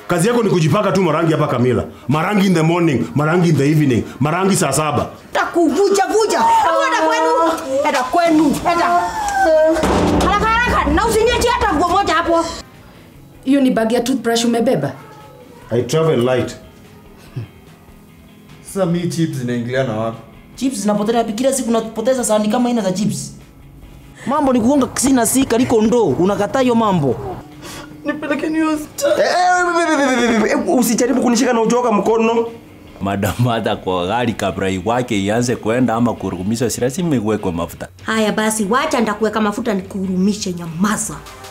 kazi yako ni kujipaka tu marangi hapa kamila marangi in the morning marangi in the evening marangi saa saba takuvuja vuja Hebu enda kwenu enda kwenu enda haraka haraka na usinyeti hata nguo moja hapo hiyo ni bag ya toothbrush umebeba i travel light Sasa mi chips zinaingilia na wapi? chips zinapotelea wapi? kila siku unapoteza sahani kama aina za chips mambo ni kugonga sina si kaliko ndo unakataa hiyo mambo Nipelekeni hospitali. Eh, eh, eh, eh, eh, usijaribu kunishika na uchoka mkono Madam hata kwa gari kabla iwake ianze kwenda ama kurumisha, si lazima iwekwe mafuta. haya basi wacha ndakuweka mafuta nikuhurumishe nyamaza